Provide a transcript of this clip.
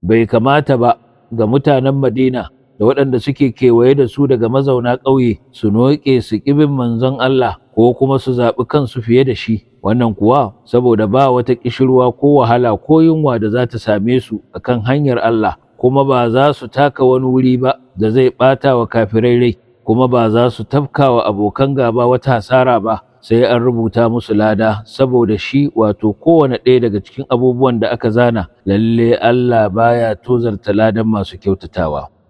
bai kamata ba ga mutanen Madina da waɗanda suke kewaye da su daga mazauna ƙauye su noƙe su ƙibin manzon Allah ko kuma su zaɓi kansu fiye da shi wannan kuwa saboda ba wata ƙishirwa ko wahala ko yunwa da za ta same su akan hanyar Allah kuma ba za su taka wani wuri ba da zai ɓata wa kafirai rai kuma ba za su tafka wa abokan gaba wata hasara ba sai an rubuta musu lada saboda shi wato kowane ɗaya daga cikin abubuwan da aka zana lalle Allah baya tozarta ladan masu kyautatawa